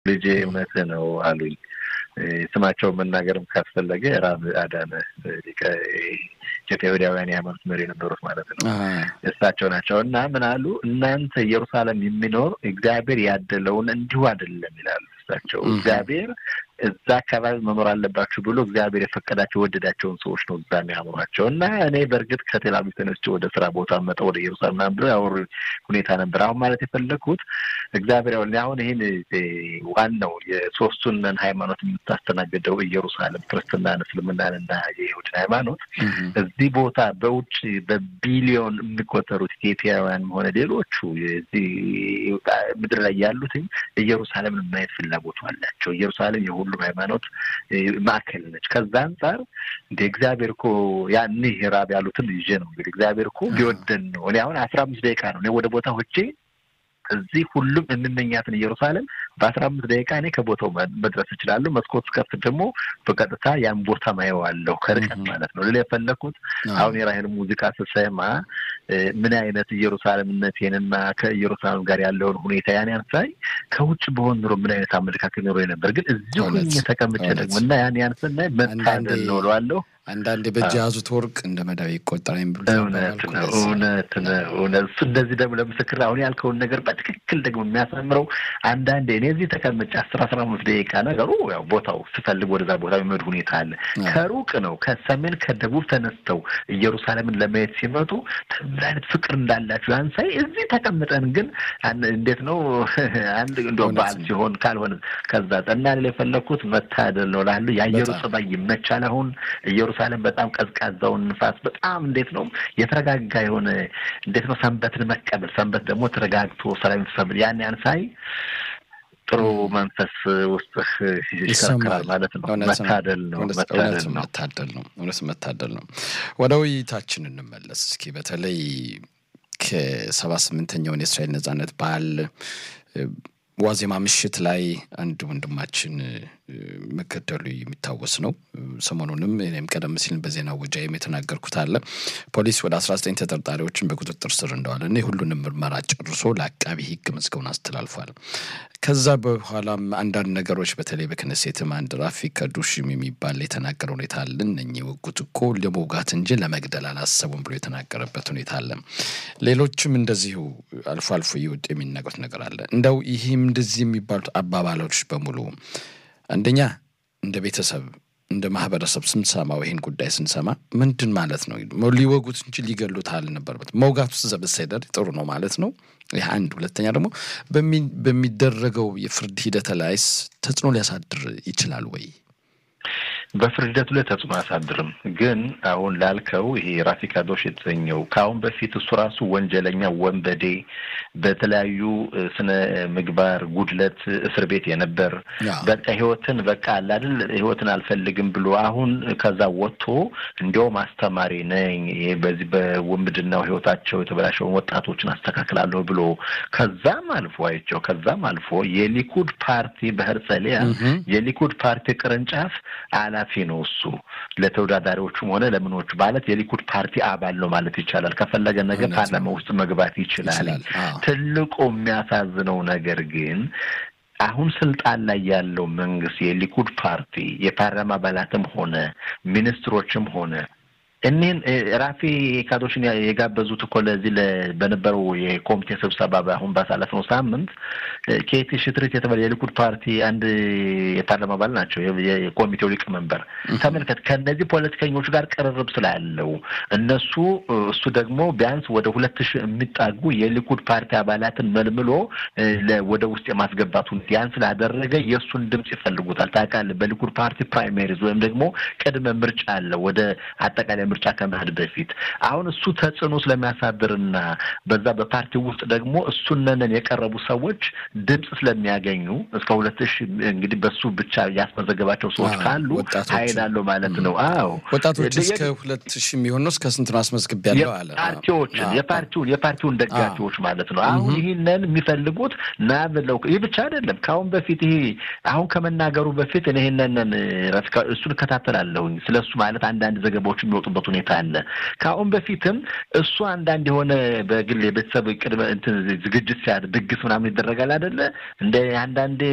ልጄ እውነትህ ነው አሉኝ። ስማቸውን መናገርም ካስፈለገ ራብ አዳነ ኢትዮጵያውያን የሃይማኖት መሪ የነበሩት ማለት ነው። እሳቸው ናቸው እና ምን አሉ፣ እናንተ ኢየሩሳሌም የሚኖር እግዚአብሔር ያደለውን እንዲሁ አይደለም ይላሉ እሳቸው። እግዚአብሔር እዛ አካባቢ መኖር አለባችሁ ብሎ እግዚአብሔር የፈቀዳቸው የወደዳቸውን ሰዎች ነው እዛ የሚያምሯቸው እና እኔ በእርግጥ ከቴል አቪቭ ተነስቼ ወደ ስራ ቦታ መጣ ወደ ኢየሩሳሌም ምናምን ብሎ ያወሩ ሁኔታ ነበር። አሁን ማለት የፈለግኩት እግዚአብሔር ያው አሁን ይህን ዋናው የሶስቱንን ሃይማኖት የምታስተናግደው ኢየሩሳሌም ክርስትናን፣ እስልምናን እና የይሁድን ሃይማኖት እዚህ ቦታ በውጭ በቢሊዮን የሚቆጠሩት ኢትዮጵያውያን ሆነ ሌሎቹ እዚህ ምድር ላይ ያሉትኝ ኢየሩሳሌምን ማየት ፍላጎቱ አላቸው። ኢየሩሳሌም የሁሉም ሃይማኖት ማዕከል ነች። ከዛ አንጻር እንደ እግዚአብሔር እኮ ያንህ ራብ ያሉትን ይዤ ነው እንግዲህ እግዚአብሔር እኮ ቢወደን ነው። እኔ አሁን አስራ አምስት ደቂቃ ነው እኔ ወደ ቦታ ሆቼ እዚህ ሁሉም የምመኛትን ኢየሩሳሌም በአስራ አምስት ደቂቃ እኔ ከቦታው መድረስ እችላለሁ። መስኮት ስከፍት ደግሞ በቀጥታ ያን ቦታ ማየዋለሁ ከርቀት ማለት ነው። ሌላ የፈለግኩት አሁን የራሄል ሙዚቃ ስሰማ ምን አይነት ኢየሩሳሌምነቴንና ከኢየሩሳሌም ጋር ያለውን ሁኔታ ያን ያንሳይ ከውጭ በሆን ኑሮ ምን አይነት አመለካከት ኖሮ ነበር። ግን እዚሁ ሁኜ ተቀምጬ ደግሞ እና ያን ያን ስናይ መታደል ነው እለዋለሁ። አንዳንድ በእጅ የያዙት ወርቅ እንደ መዳብ ይቆጠራል የሚሉ እውነት ነው። እውነት ነው። እውነት እሱ እንደዚህ ደግሞ ለምስክር አሁን ያልከውን ነገር በትክክል ደግሞ የሚያሳምረው አንዳንዴ እኔ እዚህ ተቀምጬ አስር አስራ አምስት ደቂቃ ነገሩ ያው ቦታው ስፈልግ ወደዛ ቦታ የሚመድ ሁኔታ አለ። ከሩቅ ነው ከሰሜን ከደቡብ ተነስተው ኢየሩሳሌምን ለማየት ሲመጡ ምን አይነት ፍቅር እንዳላቸው ያንሳይ። እዚህ ተቀምጠን ግን እንዴት ነው አንድ እንደ በዓል ሲሆን ካልሆነ ከዛ ጠና የፈለግኩት መታደል ነው ላሉ የአየሩ ጸባይ ይመቻል። አሁን ኢየሩሳሌም በጣም ቀዝቃዛውን ንፋስ በጣም እንዴት ነው የተረጋጋ የሆነ እንዴት ነው ሰንበትን መቀበል ሰንበት ደግሞ ተረጋግቶ ሰላም ተሰብል ያን ያን ሳይ ጥሩ መንፈስ ውስጥህ ይሽከረከራል ማለት ነው። መታደል ነው መታደል ነው መታደል ነው እውነት መታደል ነው። ወደ ውይይታችን እንመለስ እስኪ በተለይ ከሰባ ስምንተኛውን የእስራኤል ነጻነት በዓል ዋዜማ ምሽት ላይ አንድ ወንድማችን መገደሉ የሚታወስ ነው። ሰሞኑንም እኔም ቀደም ሲል በዜና ወጃይም የተናገርኩት አለ። ፖሊስ ወደ አስራ ዘጠኝ ተጠርጣሪዎችን በቁጥጥር ስር እንደዋለ እና የሁሉንም ምርመራ ጨርሶ ለአቃቢ ሕግ መዝገቡን አስተላልፏል። ከዛ በኋላም አንዳንድ ነገሮች በተለይ በክነሴትም አንድ ራፊክ ከዱሽም የሚባል የተናገረ ሁኔታ አለ። እነኚህ የወጉት እኮ ለመውጋት እንጂ ለመግደል አላሰቡም ብሎ የተናገረበት ሁኔታ አለ። ሌሎችም እንደዚሁ አልፎ አልፎ እየወጡ የሚናገሩት ነገር አለ። እንደው ይህም እንደዚህ የሚባሉት አባባሎች በሙሉ አንደኛ እንደ ቤተሰብ እንደ ማህበረሰብ ስንሰማው ይህን ጉዳይ ስንሰማ ምንድን ማለት ነው? ሊወጉት እንጂ ሊገሉት አልነበረበት። መውጋት ውስጥ ዘብሰደር ጥሩ ነው ማለት ነው። ይህ አንድ። ሁለተኛ ደግሞ በሚደረገው የፍርድ ሂደት ላይስ ተጽዕኖ ሊያሳድር ይችላል ወይ? በፍርድ ሂደቱ ላይ ተጽዕኖ አያሳድርም። ግን አሁን ላልከው ይሄ ራፊክ አዶሽ የተሰኘው ከአሁን በፊት እሱ ራሱ ወንጀለኛ ወንበዴ፣ በተለያዩ ስነ ምግባር ጉድለት እስር ቤት የነበር በቃ ህይወትን በቃ አላድል ህይወትን አልፈልግም ብሎ አሁን ከዛ ወጥቶ እንዲያውም አስተማሪ ነኝ በዚህ በውንብድናው ህይወታቸው የተበላሸውን ወጣቶችን አስተካክላለሁ ብሎ ከዛም አልፎ አይቸው ከዛም አልፎ የሊኩድ ፓርቲ በህርጸሊያ የሊኩድ ፓርቲ ቅርንጫፍ ኃላፊ ነው እሱ ለተወዳዳሪዎቹም ሆነ ለምኖቹ ማለት የሊኩድ ፓርቲ አባል ነው ማለት ይቻላል። ከፈለገ ነገር ፓርላማ ውስጥ መግባት ይችላል። ትልቁ የሚያሳዝነው ነገር ግን አሁን ስልጣን ላይ ያለው መንግስት የሊኩድ ፓርቲ የፓርላማ አባላትም ሆነ ሚኒስትሮችም ሆነ እኒህን ራፊ ካዶሽን የጋበዙት እኮ ለዚህ በነበረው የኮሚቴ ስብሰባ አሁን ባሳለፍነው ሳምንት ኬቲ ሽትሪት የተባለ የሊኩድ ፓርቲ አንድ የፓርላማ አባል ናቸው፣ የኮሚቴው ሊቀመንበር። ተመልከት፣ ከእነዚህ ፖለቲከኞች ጋር ቅርርብ ስላለው እነሱ እሱ ደግሞ ቢያንስ ወደ ሁለት ሺህ የሚጣጉ የሊኩድ ፓርቲ አባላትን መልምሎ ወደ ውስጥ የማስገባቱን ያን ስላደረገ የእሱን ድምፅ ይፈልጉታል። ታውቃለህ፣ በሊኩድ ፓርቲ ፕራይሜሪዝ ወይም ደግሞ ቅድመ ምርጫ አለ ወደ አጠቃላይ ምርጫ ከመሄድ በፊት አሁን እሱ ተጽዕኖ ስለሚያሳድርና በዛ በፓርቲው ውስጥ ደግሞ እሱነንን የቀረቡ ሰዎች ድምፅ ስለሚያገኙ እስከ ሁለት ሺህ እንግዲህ በሱ ብቻ ያስመዘገባቸው ሰዎች ካሉ ኃይል አለው ማለት ነው። አዎ ወጣቶች እስከ ሁለት ሺህ የሚሆን ነው። እስከ ስንት ነው አስመዝግቤያለሁ አለ። ፓርቲዎችን የፓርቲውን የፓርቲውን ደጋፊዎች ማለት ነው። አሁን ይህንን የሚፈልጉት ና ብለው ይህ ብቻ አይደለም። ከአሁን በፊት ይሄ አሁን ከመናገሩ በፊት እኔ ይህንን እሱን እከታተላለሁኝ ስለ እሱ ማለት አንዳንድ ዘገባዎች የሚወጡበት የደረሰበት ሁኔታ አለ። ከአሁን በፊትም እሱ አንዳንድ የሆነ በግል የቤተሰብ ቅድመ እንትን ዝግጅት ሲያድ ድግስ ምናምን ይደረጋል አይደለ? እንደ አንዳንድ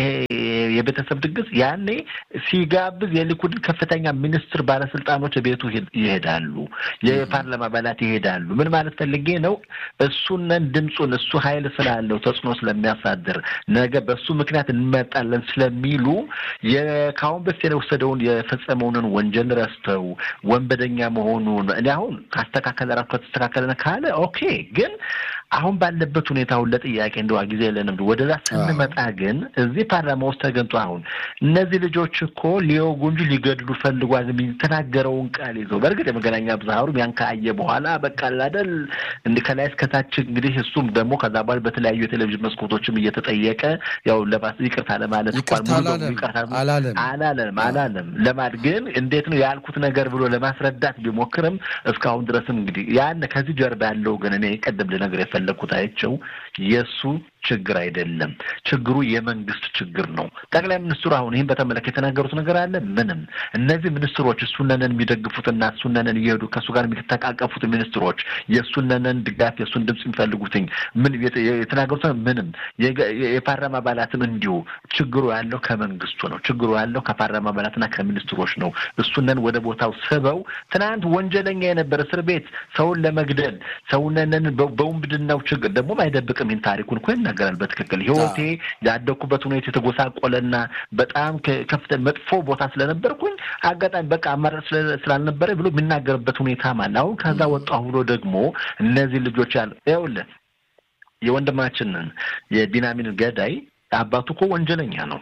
የቤተሰብ ድግስ ያኔ ሲጋብዝ የሊኩድን ከፍተኛ ሚኒስትር ባለስልጣኖች ቤቱ ይሄዳሉ። የፓርላማ አባላት ይሄዳሉ። ምን ማለት ፈልጌ ነው? እሱነን ድምፁን እሱ ኃይል ስላለው ተጽዕኖ ስለሚያሳድር ነገ በሱ ምክንያት እንመጣለን ስለሚሉ ከአሁን በፊት የወሰደውን የፈጸመውን ወንጀል ረስተው ወንበደኛ መሆኑን እኔ አሁን ካስተካከለ ራሱ ከተስተካከለ ካለ ኦኬ ግን አሁን ባለበት ሁኔታ አሁን ለጥያቄ እንደዋ ጊዜ የለንም። ወደዛ ስንመጣ ግን እዚህ ፓርላማ ውስጥ ተገንጦ አሁን እነዚህ ልጆች እኮ ሊወጉ እንጂ ሊገድሉ ፈልጓል የሚተናገረውን ቃል ይዘው በእርግጥ የመገናኛ ብዙሃኑም ያን ካየ በኋላ በቃ አይደል እንደ ከላይ እስከታች እንግዲህ እሱም ደግሞ ከዛ በኋላ በተለያዩ የቴሌቪዥን መስኮቶችም እየተጠየቀ ያው ለባስ ይቅርታ ለማለት አላለም አላለም አላለም ለማለት ግን እንዴት ነው ያልኩት ነገር ብሎ ለማስረዳት ቢሞክርም እስካሁን ድረስም እንግዲህ ያን ከዚህ ጀርባ ያለው ግን እኔ ቀደም ልነግር የፈለግኩት አይቸው የእሱ ችግር አይደለም። ችግሩ የመንግስት ችግር ነው። ጠቅላይ ሚኒስትሩ አሁን ይህን በተመለከተ የተናገሩት ነገር አለ። ምንም እነዚህ ሚኒስትሮች እሱነንን የሚደግፉትና እሱነንን እየሄዱ ከእሱ ጋር የሚተቃቀፉት ሚኒስትሮች የእሱነንን ድጋፍ የእሱን ድምፅ የሚፈልጉትኝ ምን የተናገሩት ምንም የፓርላማ አባላትም እንዲሁ ችግሩ ያለው ከመንግስቱ ነው። ችግሩ ያለው ከፓርላማ አባላትና ከሚኒስትሮች ነው። እሱነን ወደ ቦታው ስበው ትናንት ወንጀለኛ የነበረ እስር ቤት ሰውን ለመግደል ሰውነንን በውንብድናው ችግር ደግሞ አይደብቅም። ይህን ታሪኩን እኮ ይናገራል በትክክል ህይወቴ ያደግኩበት ሁኔታ የተጎሳቆለና በጣም ከፍተኛ መጥፎ ቦታ ስለነበርኩኝ አጋጣሚ በቃ አማራጭ ስላልነበረ ብሎ የሚናገርበት ሁኔታ አለ። አሁን ከዛ ወጣሁ ብሎ ደግሞ እነዚህ ልጆች ያለ ይኸውልህ የወንድማችንን የቢናሚን ገዳይ አባቱ እኮ ወንጀለኛ ነው፣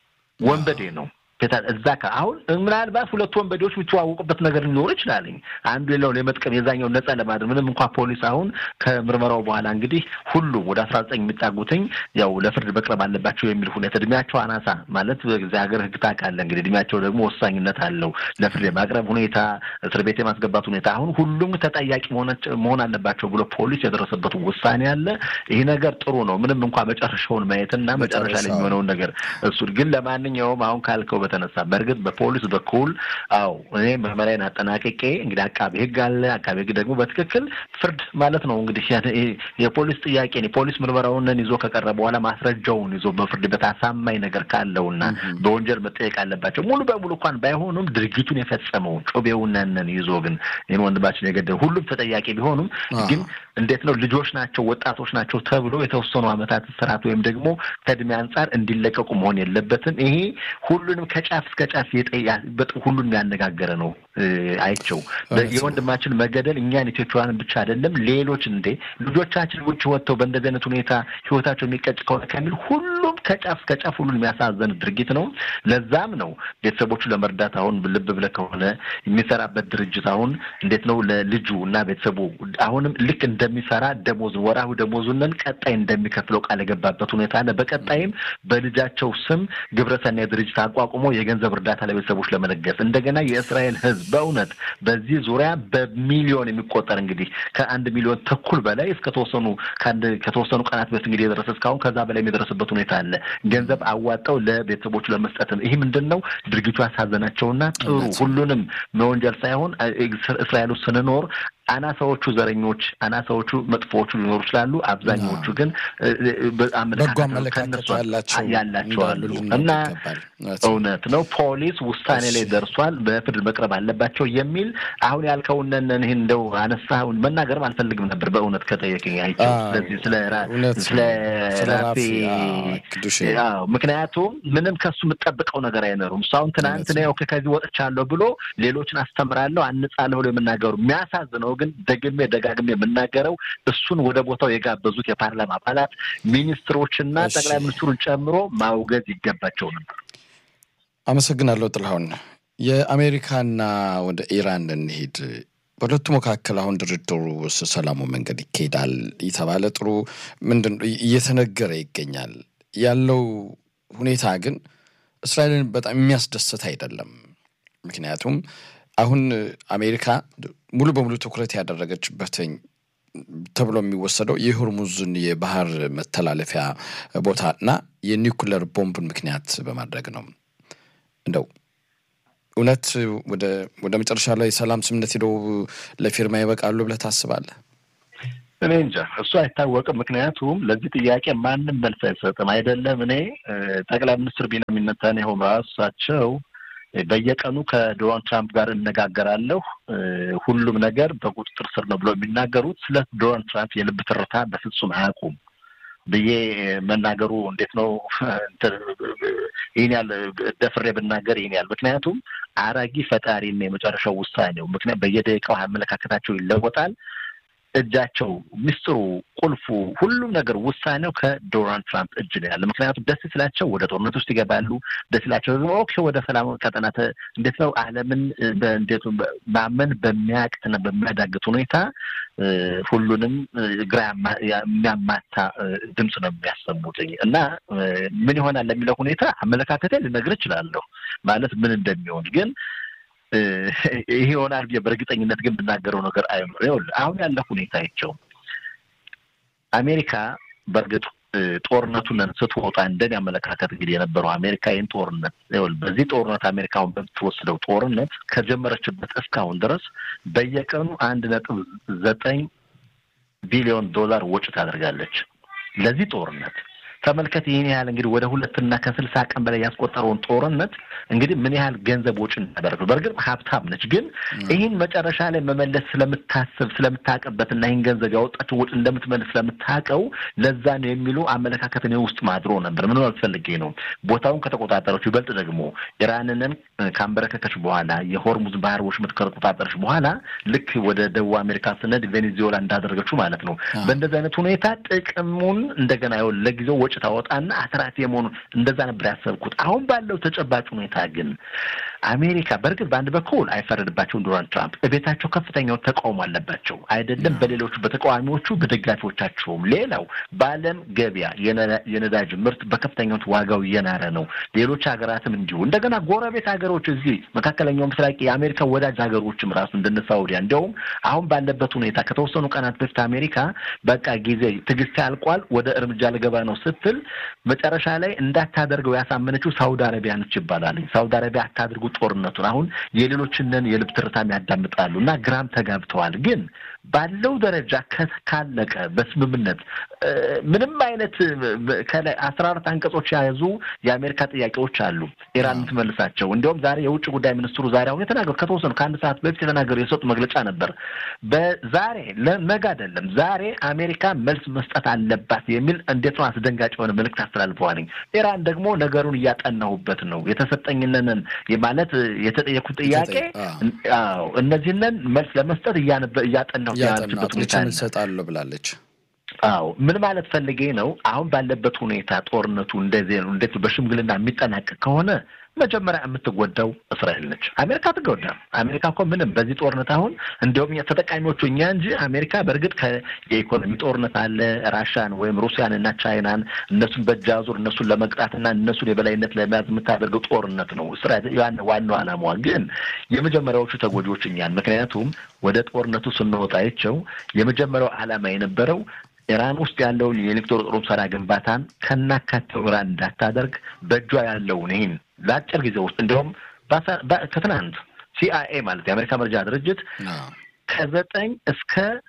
ወንበዴ ነው። እዛ አሁን ምናልባት ሁለቱ ወንበዴዎች የሚተዋወቁበት ነገር ሊኖር ይችላልኝ አንዱ ሌላውን የመጥቀም የዛኛው ነጻ ለማድረግ ምንም እንኳ ፖሊስ አሁን ከምርመራው በኋላ እንግዲህ ሁሉም ወደ አስራ ዘጠኝ የሚጣጉትኝ ያው ለፍርድ መቅረብ አለባቸው የሚል ሁኔታ እድሜያቸው አናሳ ማለት በዚህ ሀገር ህግ ታውቃለህ እንግዲህ እድሜያቸው ደግሞ ወሳኝነት አለው ለፍርድ የማቅረብ ሁኔታ እስር ቤት የማስገባት ሁኔታ አሁን ሁሉም ተጠያቂ መሆን አለባቸው ብሎ ፖሊስ የደረሰበት ውሳኔ አለ። ይህ ነገር ጥሩ ነው። ምንም እንኳ መጨረሻውን ማየትና መጨረሻ ላይ የሚሆነውን ነገር እሱ ግን ለማንኛውም አሁን ካልከው በተነሳ በእርግጥ በፖሊስ በኩል አው እኔ ምርመራዬን አጠናቅቄ እንግዲህ አቃቤ ህግ አለ። አቃቤ ህግ ደግሞ በትክክል ፍርድ ማለት ነው እንግዲህ የፖሊስ ጥያቄ የፖሊስ ምርመራውን ይዞ ከቀረበ በኋላ ማስረጃውን ይዞ በፍርድ ቤት አሳማኝ ነገር ካለውና በወንጀል መጠየቅ አለባቸው ሙሉ በሙሉ እንኳን ባይሆኑም ድርጊቱን የፈጸመውን ጮቤውናነን ይዞ ግን ይህን ወንድማችን የገደሉ ሁሉም ተጠያቂ ቢሆኑም ግን እንዴት ነው ልጆች ናቸው ወጣቶች ናቸው ተብሎ የተወሰኑ ዓመታት ስርዓት ወይም ደግሞ ከእድሜ አንጻር እንዲለቀቁ መሆን የለበትም። ይሄ ሁሉንም ከጫፍ እስከ ጫፍ ሁሉን ያነጋገረ ነው። አይቸው የወንድማችን መገደል እኛን ኢትዮጵያውያንን ብቻ አይደለም ሌሎች እንዴ ልጆቻችን ውጭ ወጥተው በእንደዚህ አይነት ሁኔታ ህይወታቸው የሚቀጭ ከሆነ ከሚል ሁሉም ከጫፍ እስከ ጫፍ ሁሉን የሚያሳዘን ድርጊት ነው። ለዛም ነው ቤተሰቦቹ ለመርዳት አሁን ልብ ብለህ ከሆነ የሚሰራበት ድርጅት አሁን እንዴት ነው ለልጁ እና ቤተሰቡ አሁንም ልክ እንደሚሰራ ደሞዝ ወራዊ ደሞዙንን ቀጣይ እንደሚከፍለው ቃል የገባበት ሁኔታ አለ። በቀጣይም በልጃቸው ስም ግብረሰናይ ድርጅት አቋቁሞ የገንዘብ እርዳታ ለቤተሰቦች ለመለገስ እንደገና የእስራኤል ህዝብ በእውነት በዚህ ዙሪያ በሚሊዮን የሚቆጠር እንግዲህ ከአንድ ሚሊዮን ተኩል በላይ እስከ ተወሰኑ ከአንድ ከተወሰኑ ቀናት በፊት እንግዲህ የደረሰ እስካሁን ከዛ በላይ የደረሰበት ሁኔታ አለ። ገንዘብ አዋጠው ለቤተሰቦቹ ለመስጠትም ይህ ምንድን ነው ድርጊቱ ያሳዘናቸውና ጥሩ ሁሉንም መወንጀል ሳይሆን እስራኤል ውስጥ ስንኖር አናሳዎቹ ዘረኞች፣ አናሳዎቹ መጥፎዎቹ ሊኖሩ ይችላሉ። አብዛኛዎቹ ግን አመለካከት ያላቸው አሉ እና እውነት ነው ፖሊስ ውሳኔ ላይ ደርሷል። በፍርድ መቅረብ አለባቸው የሚል አሁን ያልከውነን ይህን እንደው አነሳሁን መናገርም አልፈልግም ነበር በእውነት ከጠየቅኝ አይቸው ስለዚህ ስለ ስለ ራሴ ምክንያቱም ምንም ከሱ የምጠብቀው ነገር አይኖሩም። እሱ አሁን ትናንት ነው ከዚህ ወጥቻለሁ ብሎ ሌሎችን አስተምራለሁ አንጻለሁ ብሎ የምናገሩ የሚያሳዝነው ግን ደግሜ ደጋግሜ የምናገረው እሱን ወደ ቦታው የጋበዙት የፓርላማ አባላት ሚኒስትሮችና ጠቅላይ ሚኒስትሩን ጨምሮ ማውገዝ ይገባቸው ነበር። አመሰግናለሁ ጥላሁን። የአሜሪካና ወደ ኢራን እንሄድ። በሁለቱ መካከል አሁን ድርድሩ ሰላሙ መንገድ ይካሄዳል የተባለ ጥሩ ምንድን እየተነገረ ይገኛል። ያለው ሁኔታ ግን እስራኤልን በጣም የሚያስደስት አይደለም። ምክንያቱም አሁን አሜሪካ ሙሉ በሙሉ ትኩረት ያደረገችበትኝ ተብሎ የሚወሰደው የሆርሙዝን የባህር መተላለፊያ ቦታ እና የኒውክለር ቦምብን ምክንያት በማድረግ ነው። እንደው እውነት ወደ መጨረሻ ላይ ሰላም ስምምነት ሄደው ለፊርማ ይበቃሉ ብለህ ታስባለህ? እኔ እንጃ፣ እሱ አይታወቅም። ምክንያቱም ለዚህ ጥያቄ ማንም መልስ አይሰጥም። አይደለም እኔ ጠቅላይ ሚኒስትር ቢንያሚን ኔታንያሁ ራሳቸው በየቀኑ ከዶናልድ ትራምፕ ጋር እነጋገራለሁ፣ ሁሉም ነገር በቁጥጥር ስር ነው ብለው የሚናገሩት ስለ ዶናልድ ትራምፕ የልብ ትርታ በፍጹም አያውቁም ብዬ መናገሩ እንዴት ነው? ይህን ያህል ደፍሬ ብናገር ይህን ያህል ምክንያቱም አራጊ ፈጣሪ የመጨረሻው ውሳኔው ምክንያት በየደቂቃው አመለካከታቸው ይለወጣል። እጃቸው ምስጢሩ፣ ቁልፉ፣ ሁሉም ነገር ውሳኔው ከዶናልድ ትራምፕ እጅ ነው ያለ። ምክንያቱም ደስ ስላቸው ወደ ጦርነት ውስጥ ይገባሉ። ደስ ስላቸው ደግሞ ኦኬ ወደ ሰላም ቀጠና እንዴት ነው ዓለምን እንዴት ማመን በሚያቅትና በሚያዳግት ሁኔታ ሁሉንም ግራ የሚያማታ ድምፅ ነው የሚያሰሙት እና ምን ይሆናል ለሚለው ሁኔታ አመለካከቴ ልነግር እችላለሁ ማለት ምን እንደሚሆን ግን ይሄ ይሆናል በእርግጠኝነት ግን ብናገረው ነገር አይኖር። ይኸውልህ አሁን ያለ ሁኔታ ይቸው አሜሪካ በእርግጥ ጦርነቱን ስትወጣ እንደኔ አመለካከት እንግዲህ የነበረው አሜሪካ ይህን ጦርነት ይኸውልህ በዚህ ጦርነት አሜሪካ አሁን በምትወስደው ጦርነት ከጀመረችበት እስካሁን ድረስ በየቀኑ አንድ ነጥብ ዘጠኝ ቢሊዮን ዶላር ወጪ ታደርጋለች ለዚህ ጦርነት። ተመልከት ይህን ያህል እንግዲህ ወደ ሁለትና ከስልሳ ቀን በላይ ያስቆጠረውን ጦርነት እንግዲህ ምን ያህል ገንዘብ ወጪ እንዳደረግ ነው። በእርግጥ ሀብታም ነች፣ ግን ይህን መጨረሻ ላይ መመለስ ስለምታስብ ስለምታውቅበትና ይህን ገንዘብ ያወጣችው ወጪ እንደምትመልስ ስለምታውቀው ለዛ ነው የሚሉ አመለካከት እኔ ውስጥ ማድሮ ነበር። ምን አልፈልጌ ነው ቦታውን ከተቆጣጠረች ይበልጥ ደግሞ ኢራንንን ካንበረከከች በኋላ የሆርሙዝ ባህር ወሽመጥ ከተቆጣጠረች በኋላ ልክ ወደ ደቡብ አሜሪካ ስነድ ቬኔዙዌላ እንዳደረገችው ማለት ነው። በእንደዚህ አይነት ሁኔታ ጥቅሙን እንደገና ይኸውልህ ለጊዜው ወጪ ታወጣና አትራፊ የመሆኑን እንደዛ ነበር ያሰብኩት። አሁን ባለው ተጨባጭ ሁኔታ ግን አሜሪካ በእርግጥ በአንድ በኩል አይፈረድባቸውም። ዶናልድ ትራምፕ እቤታቸው ከፍተኛው ተቃውሞ አለባቸው አይደለም በሌሎቹ በተቃዋሚዎቹ በደጋፊዎቻቸውም። ሌላው በዓለም ገበያ የነዳጅ ምርት በከፍተኛው ዋጋው እየናረ ነው። ሌሎች ሀገራትም እንዲሁ እንደገና ጎረቤት ሀገሮች እዚህ መካከለኛው ምስራቅ የአሜሪካ ወዳጅ ሀገሮችም ራሱ እንደነ ሳውዲያ እንዲያውም አሁን ባለበት ሁኔታ ከተወሰኑ ቀናት በፊት አሜሪካ በቃ ጊዜ ትዕግስት ያልቋል ወደ እርምጃ ልገባ ነው ስትል መጨረሻ ላይ እንዳታደርገው ያሳመነችው ሳውዲ አረቢያ ነች ይባላል። ሳውዲ አረቢያ አታድርጉ ጦርነቱን አሁን የሌሎችንን የልብ ትርታም ያዳምጣሉ እና ግራም ተጋብተዋል። ግን ባለው ደረጃ ካለቀ በስምምነት ምንም አይነት ከላይ አስራ አራት አንቀጾች የያዙ የአሜሪካ ጥያቄዎች አሉ ኢራን የምትመልሳቸው። እንዲሁም ዛሬ የውጭ ጉዳይ ሚኒስትሩ ዛሬ አሁን የተናገሩ ከተወሰኑ ከአንድ ሰዓት በፊት የተናገሩ የሰጡ መግለጫ ነበር። በዛሬ ለነገ አይደለም ዛሬ አሜሪካ መልስ መስጠት አለባት የሚል እንዴት ነው አስደንጋጭ የሆነ መልእክት አስተላልፈዋልኝ። ኢራን ደግሞ ነገሩን እያጠናሁበት ነው የተሰጠኝነንን ማለት የተጠየኩት ጥያቄ አዎ እነዚህንን መልስ ለመስጠት እያጠናሁ ያለችበት ሁኔታ እንሰጣለሁ ብላለች። አዎ ምን ማለት ፈልጌ ነው? አሁን ባለበት ሁኔታ ጦርነቱ እንደዚህ ነው። እንዴት በሽምግልና የሚጠናቀቅ ከሆነ መጀመሪያ የምትጎዳው እስራኤል ነች። አሜሪካ ትጎዳም። አሜሪካ እኮ ምንም በዚህ ጦርነት አሁን እንዲሁም ተጠቃሚዎቹ እኛ እንጂ አሜሪካ በእርግጥ የኢኮኖሚ ጦርነት አለ ራሻን ወይም ሩሲያን እና ቻይናን እነሱን በእጅ አዙር እነሱን ለመቅጣትና እነሱን የበላይነት ለመያዝ የምታደርገው ጦርነት ነው። እስራኤል ያን ዋናው ዓላማዋ ግን የመጀመሪያዎቹ ተጎጂዎች እኛን ምክንያቱም ወደ ጦርነቱ ስንወጣ አይቸው የመጀመሪያው ዓላማ የነበረው ኢራን ውስጥ ያለውን የኤሌክትሮ ጦር መሳሪያ ግንባታን ከናካቴው ኢራን እንዳታደርግ በእጇ ያለውን ይህን ለአጭር ጊዜ ውስጥ እንዲሁም ከትናንት ሲአይኤ ማለት የአሜሪካ መረጃ ድርጅት ከዘጠኝ እስከ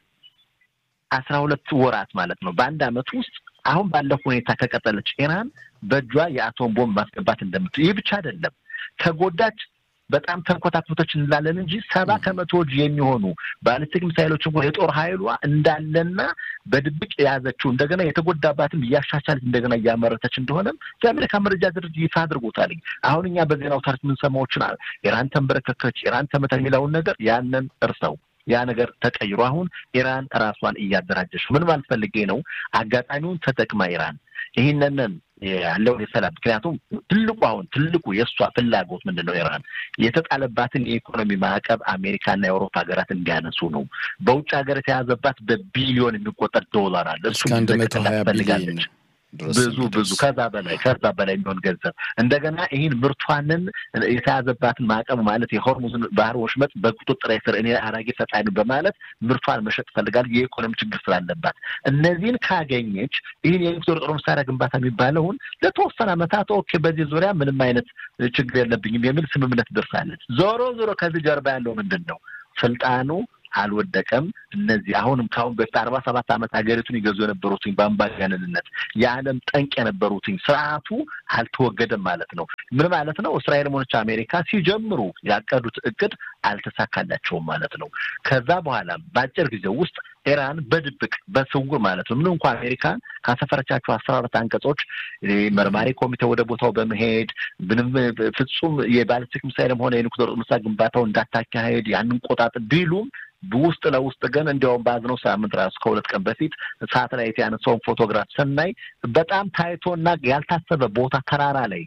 አስራ ሁለት ወራት ማለት ነው በአንድ አመት ውስጥ አሁን ባለው ሁኔታ ከቀጠለች ኢራን በእጇ የአቶም ቦምብ ማስገባት እንደምት ይህ ብቻ አይደለም ተጎዳች በጣም ተንኮታኮቶች እንላለን እንጂ ሰባ ከመቶዎች የሚሆኑ ባሊስቲክ ሚሳይሎች እንኳን የጦር ኃይሏ እንዳለና በድብቅ የያዘችው እንደገና የተጎዳባትም እያሻሻለች እንደገና እያመረተች እንደሆነም የአሜሪካ መረጃ ድርጅት ይፋ አድርጎታል። አሁን እኛ በዜና አውታሮች የምንሰማዎችን ኢራን ተንበረከከች፣ ኢራን ተመታ የሚለውን ነገር ያንን እርሰው ያ ነገር ተቀይሮ አሁን ኢራን ራሷን እያደራጀች ምን ማለት ፈልጌ ነው? አጋጣሚውን ተጠቅማ ኢራን ይህንንን ያለውን የሰላም ምክንያቱም ትልቁ አሁን ትልቁ የእሷ ፍላጎት ምንድን ነው? ኢራን የተጣለባትን የኢኮኖሚ ማዕቀብ አሜሪካና የአውሮፓ ሀገራት እንዲያነሱ ነው። በውጭ ሀገር የተያዘባት በቢሊዮን የሚቆጠር ዶላር አለ። እሱ አንድ መቶ ሀያ ቢሊዮን ድረስ ብዙ ብዙ ከዛ በላይ ከዛ በላይ የሚሆን ገንዘብ እንደገና ይህን ምርቷንን የተያዘባትን ማዕቀብ ማለት የሆርሙዝን ባህር ወሽመጥ በቁጥጥር ስር እኔ አራጌ ፈጣኝ በማለት ምርቷን መሸጥ ትፈልጋል። የኢኮኖሚ ችግር ስላለባት እነዚህን ካገኘች ይህን የኒውክሌር ጦር መሳሪያ ግንባታ የሚባለውን ለተወሰነ ዓመታት ኦኬ፣ በዚህ ዙሪያ ምንም አይነት ችግር የለብኝም የሚል ስምምነት ደርሳለች። ዞሮ ዞሮ ከዚህ ጀርባ ያለው ምንድን ነው? ስልጣኑ አልወደቀም። እነዚህ አሁንም ከአሁን በፊት አርባ ሰባት ዓመት ሀገሪቱን ይገዙ የነበሩትኝ በአምባገነንነት የዓለም ጠንቅ የነበሩትኝ ስርዓቱ አልተወገደም ማለት ነው። ምን ማለት ነው? እስራኤል ሆነች አሜሪካ ሲጀምሩ ያቀዱት እቅድ አልተሳካላቸውም ማለት ነው። ከዛ በኋላ በአጭር ጊዜ ውስጥ ኢራን በድብቅ በስውር ማለት ነው ምንም እንኳ አሜሪካን ካሰፈረቻቸው አስራ አራት አንቀጾች መርማሪ ኮሚቴ ወደ ቦታው በመሄድ ምንም ፍጹም የባሊስቲክ ሚሳይልም ሆነ የኒውክሌር መሳሪያ ግንባታው እንዳታካሄድ ያንን ቆጣጥ ቢሉም ውስጥ ለውስጥ ግን እንዲያውም በያዝነው ሳምንት ራሱ ከሁለት ቀን በፊት ሳተላይት ያነሳውን ፎቶግራፍ ስናይ በጣም ታይቶና ያልታሰበ ቦታ ተራራ ላይ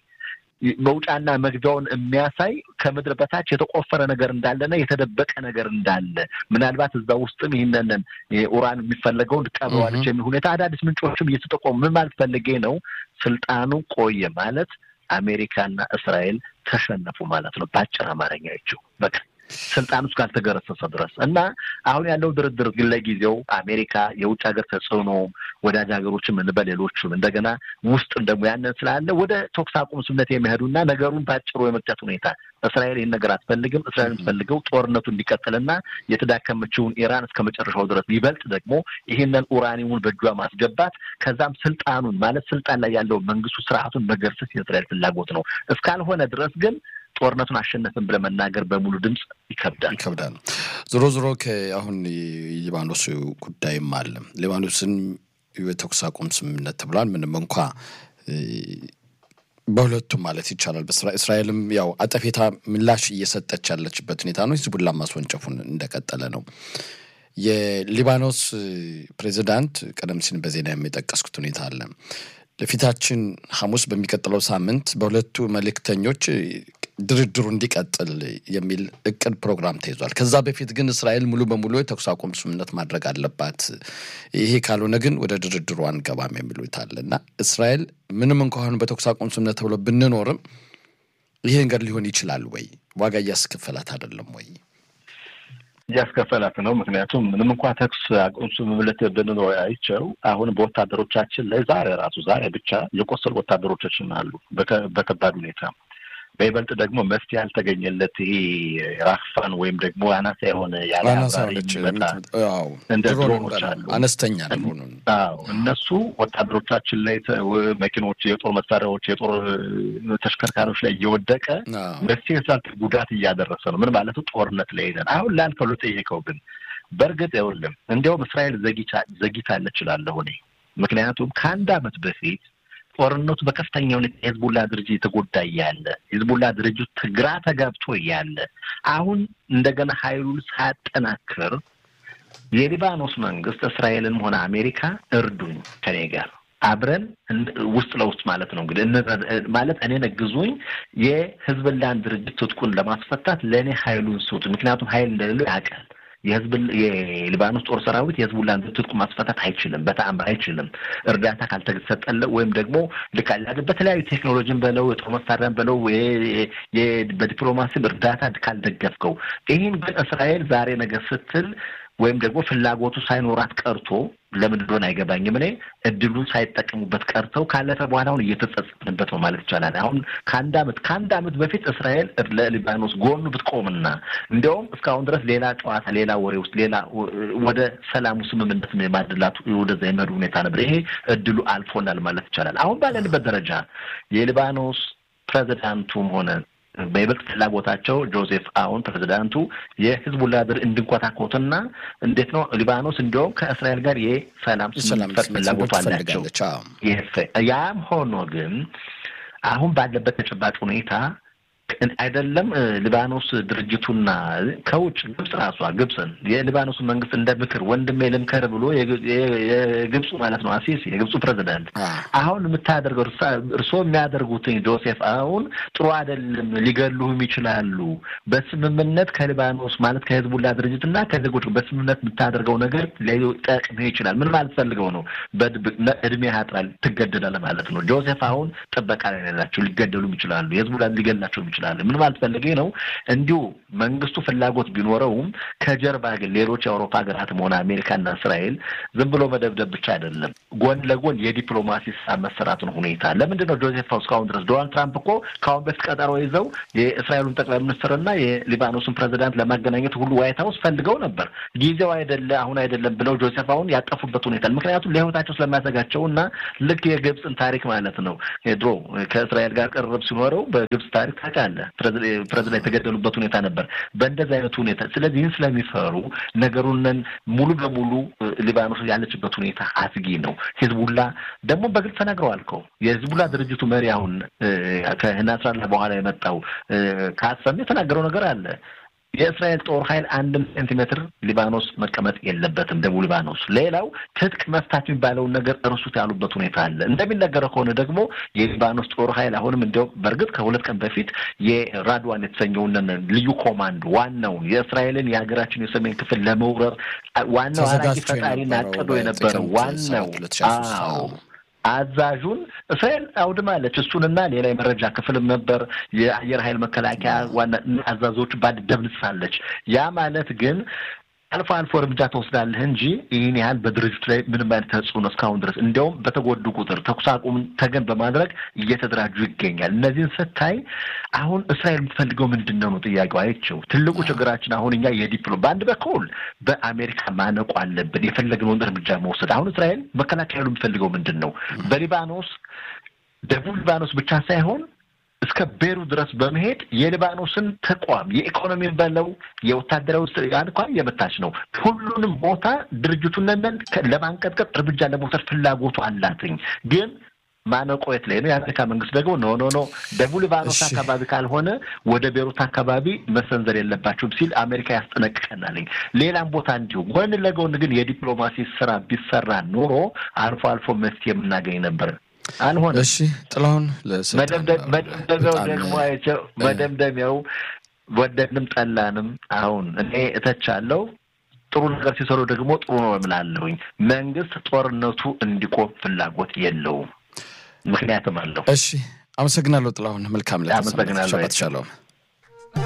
መውጫና መግቢያውን የሚያሳይ ከምድር በታች የተቆፈረ ነገር እንዳለና የተደበቀ ነገር እንዳለ ምናልባት እዛ ውስጥም ይህንን ኡራን የሚፈለገውን ቀብረዋለች የሚል ሁኔታ አዳዲስ ምንጮችም እየተጠቆሙ ምን ማለት ፈልጌ ነው፣ ስልጣኑ ቆየ ማለት አሜሪካና እስራኤል ተሸነፉ ማለት ነው። በአጭር አማርኛ ይችው በቃ ስልጣን ውስጥ ካልተገረሰሰ ድረስ እና አሁን ያለው ድርድር ግን ለጊዜው አሜሪካ የውጭ ሀገር ተጽዕኖ ወዳጅ ሀገሮችም እንበል ሌሎችም እንደገና ውስጥም ደግሞ ያንን ስላለ ወደ ተኩስ አቁም ስምምነት የሚሄዱና ነገሩን በአጭሩ የመቅጨት ሁኔታ እስራኤል ይህን ነገር አትፈልግም። እስራኤል የምትፈልገው ጦርነቱ እንዲቀጥልና የተዳከመችውን ኢራን እስከ መጨረሻው ድረስ ይበልጥ ደግሞ ይህንን ኡራኒውን በእጇ ማስገባት ከዛም ስልጣኑን ማለት ስልጣን ላይ ያለው መንግስቱ ስርዓቱን መገርሰስ የእስራኤል ፍላጎት ነው። እስካልሆነ ድረስ ግን ጦርነቱን አሸነፍን ብለህ መናገር በሙሉ ድምፅ ይከብዳል ይከብዳል። ዞሮ ዞሮ አሁን የሊባኖስ ጉዳይም አለ። ሊባኖስን የተኩስ አቁም ስምምነት ተብሏል። ምንም እንኳ በሁለቱም ማለት ይቻላል እስራኤልም ያው አጠፌታ ምላሽ እየሰጠች ያለችበት ሁኔታ ነው። ሂዝቡላ ማስወንጨፉን እንደቀጠለ ነው። የሊባኖስ ፕሬዚዳንት ቀደም ሲል በዜና የሚጠቀስኩት ሁኔታ አለ። ለፊታችን ሐሙስ በሚቀጥለው ሳምንት በሁለቱ መልእክተኞች ድርድሩ እንዲቀጥል የሚል እቅድ ፕሮግራም ተይዟል። ከዛ በፊት ግን እስራኤል ሙሉ በሙሉ የተኩስ አቁም ስምምነት ማድረግ አለባት፣ ይሄ ካልሆነ ግን ወደ ድርድሩ አንገባም የሚሉት አለ እና እስራኤል ምንም እንኳን በተኩስ አቁም ስምምነት ተብሎ ብንኖርም ይሄ ነገር ሊሆን ይችላል ወይ? ዋጋ እያስከፈላት አይደለም ወይ? እያስከፈላት ነው። ምክንያቱም ምንም እንኳ ተኩስ አቁም ስምምነት ብንኖር አይቸው አሁን በወታደሮቻችን ላይ ዛሬ ራሱ ዛሬ ብቻ የቆሰሉ ወታደሮቻችን አሉ በከባድ ሁኔታ በይበልጥ ደግሞ መፍትሄ ያልተገኘለት ይሄ ራክፋን ወይም ደግሞ አናሳ የሆነ ያለ እንደ ድሮኖች አሉ አነስተኛ ድሮን እነሱ ወታደሮቻችን ላይ መኪኖች፣ የጦር መሳሪያዎች፣ የጦር ተሽከርካሪዎች ላይ እየወደቀ መፍትሄ ስላልተ ጉዳት እያደረሰ ነው። ምን ማለቱ ጦርነት ላይ ሄደን አሁን ላልከው ጠየቀው ግን በእርግጥ ይኸውልህ እንዲያውም እስራኤል ዘግይታለች እላለሁ እኔ ምክንያቱም ከአንድ ዓመት በፊት ጦርነቱ በከፍተኛ ሁኔታ የህዝቡላ ድርጅት የተጎዳ እያለ የህዝቡላ ድርጅት ግራ ተጋብቶ እያለ አሁን እንደገና ሀይሉን ሳያጠናክር የሊባኖስ መንግስት እስራኤልንም ሆነ አሜሪካ እርዱኝ ከኔ ጋር አብረን ውስጥ ለውስጥ ማለት ነው እንግዲህ ማለት እኔን እግዙኝ፣ የህዝብላን ድርጅት ትጥቁን ለማስፈታት ለእኔ ሀይሉን ስጡ። ምክንያቱም ሀይል እንደሌለው ያውቃል። የህዝብ የሊባኖስ ጦር ሰራዊት የህዝቡላን ትጥቁ ማስፈታት አይችልም፣ በተአምር አይችልም። እርዳታ ካልተሰጠለ ወይም ደግሞ ልክ በተለያዩ ቴክኖሎጂን በለው የጦር መሳሪያን በለው በዲፕሎማሲም እርዳታ ካልደገፍከው፣ ይህን ግን እስራኤል ዛሬ ነገር ስትል ወይም ደግሞ ፍላጎቱ ሳይኖራት ቀርቶ ለምን እንደሆነ አይገባኝም። እኔ እድሉን ሳይጠቀሙበት ቀርተው ካለፈ በኋላ አሁን እየተጸጸትንበት ነው ማለት ይቻላል። አሁን ከአንድ አመት ከአንድ አመት በፊት እስራኤል ለሊባኖስ ጎኑ ብትቆምና እንዲያውም እስካሁን ድረስ ሌላ ጨዋታ፣ ሌላ ወሬ ውስጥ ሌላ ወደ ሰላሙ ስምምነት የማድላቱ ወደዛ የመሄዱ ሁኔታ ነበር። ይሄ እድሉ አልፎናል ማለት ይቻላል። አሁን ባለንበት ደረጃ የሊባኖስ ፕሬዚዳንቱም ሆነ በይበልጥ ፍላጎታቸው ጆዜፍ አውን ፕሬዚዳንቱ የህዝቡላ ድር እንድንኮታኮትና እንዴት ነው ሊባኖስ እንዲያውም ከእስራኤል ጋር የሰላም ስምምነት ፍላጎቱ አላቸው። ያም ሆኖ ግን አሁን ባለበት ተጨባጭ ሁኔታ አይደለም ሊባኖስ ድርጅቱና ከውጭ ግብጽ ራሷ ግብጽን የሊባኖስ መንግስት እንደ ምክር ወንድሜ ልምከር ብሎ የግብፁ ማለት ነው አሲሲ የግብፁ ፕሬዚዳንት አሁን የምታደርገው እርስዎ የሚያደርጉትኝ ጆሴፍ አሁን ጥሩ አይደለም፣ ሊገሉህም ይችላሉ። በስምምነት ከሊባኖስ ማለት ከህዝቡላ ድርጅትና ከዜጎች በስምምነት የምታደርገው ነገር ሊጠቅምህ ይችላል። ምን ማለት ፈልገው ነው? በድብቅ እድሜ ያጥራል፣ ትገደዳለህ ማለት ነው። ጆሴፍ አሁን ጥበቃ ላይ ያላቸው ሊገደሉም ይችላሉ፣ የህዝቡላ ሊገላቸውም ይችላሉ። ምን ማለት ፈልጌ ነው? እንዲሁ መንግስቱ ፍላጎት ቢኖረውም ከጀርባ ግን ሌሎች የአውሮፓ ሀገራትም ሆነ አሜሪካና እስራኤል ዝም ብሎ መደብደብ ብቻ አይደለም፣ ጎን ለጎን የዲፕሎማሲ ስራ መሰራቱን ሁኔታ ለምንድን ነው ጆሴፍ እስካሁን ድረስ ዶናልድ ትራምፕ እኮ ከአሁን በፊት ቀጠሮ ይዘው የእስራኤሉን ጠቅላይ ሚኒስትርና የሊባኖስን ፕሬዚዳንት ለማገናኘት ሁሉ ዋይት ሀውስ ፈልገው ነበር። ጊዜው አይደለ አሁን አይደለም ብለው ጆሴፍ አሁን ያጠፉበት ሁኔታ ምክንያቱም ለህይወታቸው ስለሚያሰጋቸው እና ልክ የግብፅን ታሪክ ማለት ነው ድሮ ከእስራኤል ጋር ቅርብ ሲኖረው በግብፅ ታሪክ ታውቃለህ ፕሬዚዳንት የተገደሉበት ሁኔታ ነበር። በእንደዚህ አይነቱ ሁኔታ ስለዚህ ይህን ስለሚፈሩ ነገሩንን ሙሉ በሙሉ ሊባኖስ ያለችበት ሁኔታ አስጊ ነው። ሂዝቡላ ደግሞ በግልጽ ተናግረዋል እኮ የሂዝቡላ ድርጅቱ መሪ አሁን ከናስራላ በኋላ የመጣው ካሰም የተናገረው ነገር አለ። የእስራኤል ጦር ኃይል አንድም ሴንቲሜትር ሊባኖስ መቀመጥ የለበትም፣ ደቡብ ሊባኖስ። ሌላው ትጥቅ መፍታት የሚባለውን ነገር እርሱት ያሉበት ሁኔታ አለ። እንደሚነገረው ከሆነ ደግሞ የሊባኖስ ጦር ኃይል አሁንም እንዲያውም በእርግጥ ከሁለት ቀን በፊት የራድዋን የተሰኘውን ልዩ ኮማንዶ ዋናውን የእስራኤልን የሀገራችን የሰሜን ክፍል ለመውረር ዋናው አራጊ ፈጣሪና አቅዶ የነበረው ዋናው አዎ አዛዡን እስራኤል አውድማለች። እሱንና ሌላ የመረጃ ክፍልም ነበር የአየር ኃይል መከላከያ ዋና አዛዦች ባድ ደምስሳለች። ያ ማለት ግን አልፎ አልፎ እርምጃ ትወስዳለህ እንጂ ይህን ያህል በድርጅቱ ላይ ምንም አይነት ተጽዕኖ እስካሁን ድረስ እንዲያውም በተጎዱ ቁጥር ተኩስ አቁምን ተገን በማድረግ እየተደራጁ ይገኛል። እነዚህን ስታይ አሁን እስራኤል የምትፈልገው ምንድን ነው ነው ጥያቄው። አይቼው ትልቁ ችግራችን አሁን እኛ የዲፕሎ በአንድ በኩል በአሜሪካ ማነቆ አለብን የፈለግነውን እርምጃ መውሰድ። አሁን እስራኤል መከላከያ የምትፈልገው ምንድን ነው? በሊባኖስ ደቡብ ሊባኖስ ብቻ ሳይሆን እስከ ቤሩ ድረስ በመሄድ የሊባኖስን ተቋም የኢኮኖሚን በለው የወታደራዊ እንኳን የመታች ነው። ሁሉንም ቦታ ድርጅቱን ለማንቀጥቀጥ እርምጃ ለመውሰድ ፍላጎቱ አላትኝ ግን ማነቆ የት ላይ ነው? የአሜሪካ መንግስት ደግሞ ኖ ኖ ኖ ደቡብ ሊባኖስ አካባቢ ካልሆነ ወደ ቤሩት አካባቢ መሰንዘር የለባቸውም ሲል አሜሪካ ያስጠነቅቀናልኝ። ሌላም ቦታ እንዲሁ ጎን ለጎን ግን የዲፕሎማሲ ስራ ቢሰራ ኖሮ አልፎ አልፎ መፍትሄ የምናገኝ ነበር። አልሆነ። እሺ ጥላሁን መደምደሚያው ደግሞ አይቼው መደምደሚያው ወደድንም ጠላንም አሁን እኔ እተቻለሁ። ጥሩ ነገር ሲሰሩ ደግሞ ጥሩ ነው እምላለሁኝ። መንግስት ጦርነቱ እንዲቆም ፍላጎት የለውም፣ ምክንያትም አለው። እሺ አመሰግናለሁ ጥላሁን። መልካም ለ አመሰግናለሁ። ተቻለውም